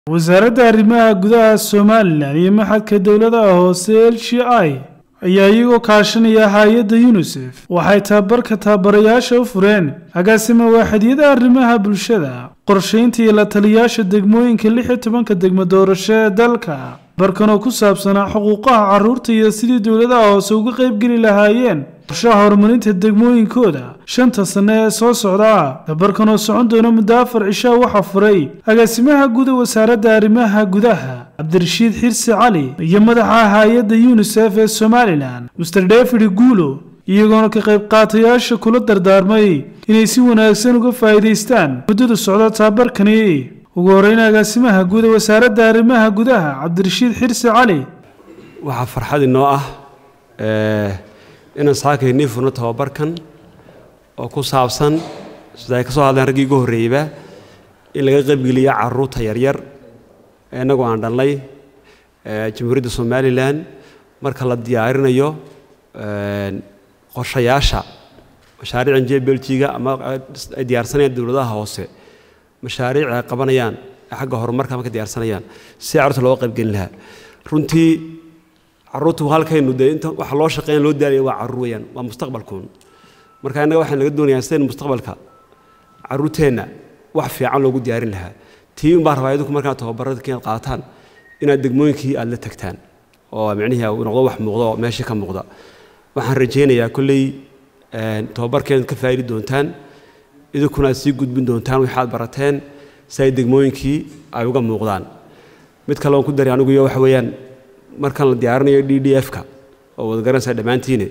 wasaaradda arrimaha gudaha somalilan iyo maxadka dowladaha hoose l g i ayaa iyagoo kaashanaya hay-adda yunisef waxay tababarka tababarayaasha u fureen agaasima waaxidiyada arrimaha bulshada qorshaynta iyo la taliyaasha degmooyinka lix iyo tobanka degmo doorasho ee dalka barkan oo ku saabsanaa xuquuqaha carruurta iyo sidii dowladaha hoose uga qaybgeli lahaayeen qorshaha horumarinta degmooyinkooda shanta sanne ee soo socda tabarkan oo socon doona muddo afar cishaa waxaa furay agaasimaha guda wasaaradda arrimaha gudaha cabdirashiid xirsi cali iyo madaxa hay-adda yunisef ee somalilan master david guulo iyagoona ka qayb qaatayaasha kula dardaarmay inay si wanaagsan uga faa'iidaystaan muddada socda tababarkani ugu horreyn agaasimaha guda wasaaradda arrimaha gudaha cabdirashiid xirsi cali waxaa farxad inoo ah inaan saakaynii furno tababarkan oo ku saabsan sida ay ka soo hadleen raggii ugu horreeyeyba in laga qaybgeliyo carruurta yaryar innagoo aan dhalnay jamhuuriyadda somalilan marka la diyaarinayo qorshayaasha mashaariican j beljiga ama ay diyaarsanayaan dowladaha hoose mashaariic ay qabanayaan xagga horumarka marka diyaarsanayaan si carruurta looga qaybgelin lahaa runtii carruurtu halkaynu dee inta waxa loo shaqeyn loo daalaya waa carruur weeyaan waa mustaqbalkuun marka innaga waxaan laga doonayaa sidaynu mustaqbalka carruurteenna wax fiican loogu diyaarin lahaa tii un baa rabaa idinku markaad tababarada inaad qaataan inaad degmooyinkii aad la tagtaan oo micnihii uu noqdo wax muuqda oo meeshii ka muuqda waxaan rajaynayaa kolley tababarkeed ka faa'idi doontaan idinkuna aad sii gudbin doontaan wixii aad barateen si ay degmooyinkii ay uga muuqdaan mid kale oon ku daray anigu iyo waxa weeyaan markan la diyaarinayo d d f-ka oo wada garanaysaa dhammaantiine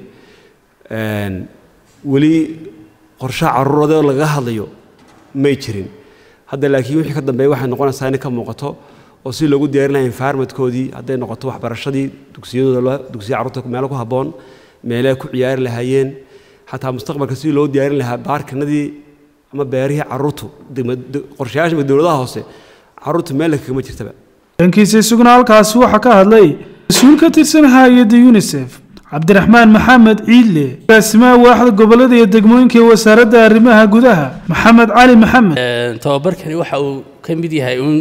weli qorshaha carruuradoo lagaga hadlayo may jirin hadda laakiin wixii ka dambeeya waxay noqonaysaa inay ka muuqato oo si loogu diyaarin lahaa environmentkoodii hadday noqoto waxbarashadii dugsiyadooda dugsiya carruurta meelo ku habboon meelaha ku ciyaari lahaayeen xataa mustaqbalka sidii loo diyaarin lahaa baarkinadii ama beerihii carruurtu qorshayaasha dowladaha hoose carruurta meel kagama jirtaba dhankiisa isaguna halkaasi waxaa ka hadlay mas-uul ka tirsan hay-adda yunisef cabdiraxmaan maxamed ciidle agaasimaha waaxda gobolada iyo degmooyinka ee wasaaradda arrimaha gudaha maxamed cali maxamed tababarkani waxa uu ka mid yahay uun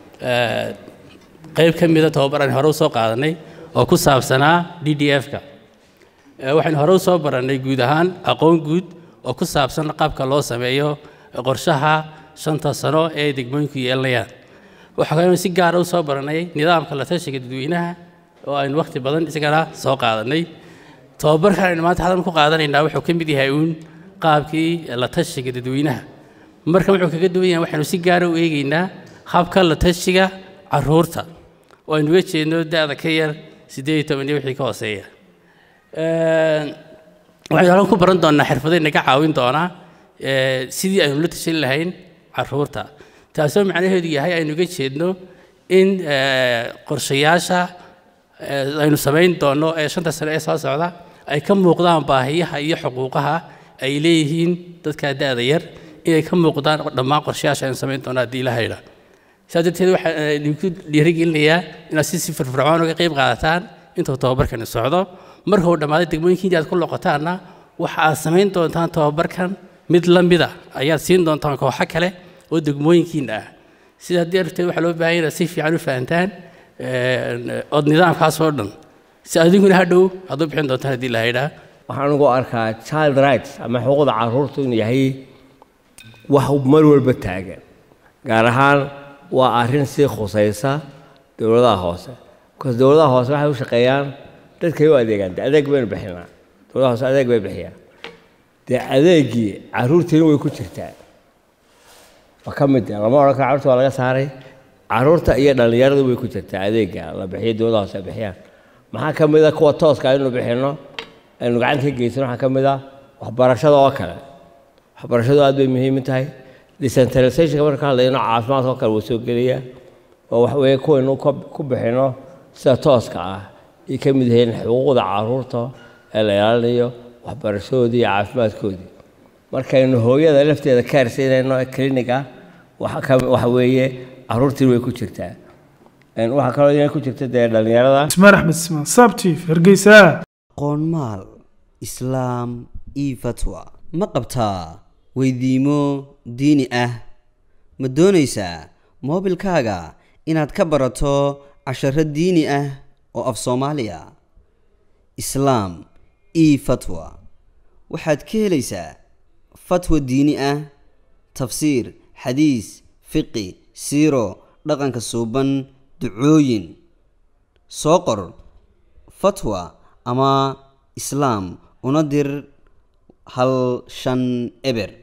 qayb ka mida tababar aan hore u soo qaadanay oo ku saabsanaa d d f-ka waxaynu hore u soo barannay guud ahaan aqoon guud oo ku saabsan qaabka loo sameeyo qorshaha shanta sano ee degmooyinku yeelanayaan waxaa kaloo si gaara u soo barannay nidaamka la tashiga dadweynaha oo aynu wakhti badan isagana soo qaadanay tababarkan aynu maanta hadan ku qaadanaynaa wuxuu ka mid yahay uun qaabkii la tashiga dadweynaha marka wuxuu kaga duwan yahay waxaynu si gaara u eegaynaa habka la tashiga carruurta oo aynu uga jeedno da-da ka yar siddeed iyo toban iyo wixii ka hooseeya waxaynu halkan ku baran doonnaa xirfado inaga caawin doonaa sidii aynu la tashan lahayn carruurta taasoo macnaheedu yahay aynu uga jeedno in qorshayaasha aynu samayn doonno ee shanta sane ee soo socda ay ka muuqdaan baahiyaha iyo xuquuqaha ay leeyihiin dadka da-da yar inay ka muuqdaan dhammaan qorshayaasha aynu samayn doonno haddii la haydha sidaas darteed waxaan idinku dhiirigelinayaa inaad si si firfircoon uga qayb qaadataan intuu tababarkani socdo marka uu dhammaaday degmooyinkiinti aad ku loqotaanna waxa aad samayn doontaan tababarkan mid la mida ayaad siin doontaan kooxo kale oo degmooyinkiina ah sida haddii arteed waxaa loo baahan inaad si fiican u fahantaan ood nidaamkaas oo dhan si adiguna hadhow aad u bixin doontaan haddii la haydhaa waxaan ugu arkaa child rights ama xuquuqda carruurtu inuu yahay wax mar walba taagan gaar ahaan waa arrin sii khusaysa dowladaha hoose bikaas dowladaha hoose waxay u shaqeeyaan dadkay u adeegaan de adeeg baynu bixinaa dowladaha hoose adeeg bay bixiyaan dee adeegii carruurtiina way ku jirtaa waa ka mid lama odhan karo carruurta waa laga saaray carruurta iyo dhallinyaradu way ku jirtaa adeega la bixiyo dowladaha hoose ay bixiyaan maxaa ka mid a kuwa tooska aynu bixinno aynu gacanta ka geysano waxaa ka mid ah waxbarashada oo kale waxbarashadu aad bay muhiim u tahay decentralizationka marka ka hadlayno caafimaadka oo kale wuu soo gelaya oo wax weeye kuwaynu ku bixinno sida tooska ah ay ka mid yihiin xuquuqda carruurta ee la ilaalinayo waxbarashadoodii iyo caafimaadkoodii markaynu hooyada lafteeda ka harsiinayno ee cliniga waxa weeye carruurtiin way ku jirtaa waxaa kaloo inay ku jirta dee dhallinyarada ismaan axmed ismaan sabtiif hargeysa qoonmaal islaam io fatwa ma qabtaa weydiimo diini ah ma doonaysaa moobilkaaga inaad ka barato casharo diini ah oo af soomaaliya islaam io fatwa waxaad ka helaysaa fatwa diini ah tafsiir xadiis fiqi siiro dhaqanka suuban ducooyin soo qor fatwa ama islaam una dir hal shan eber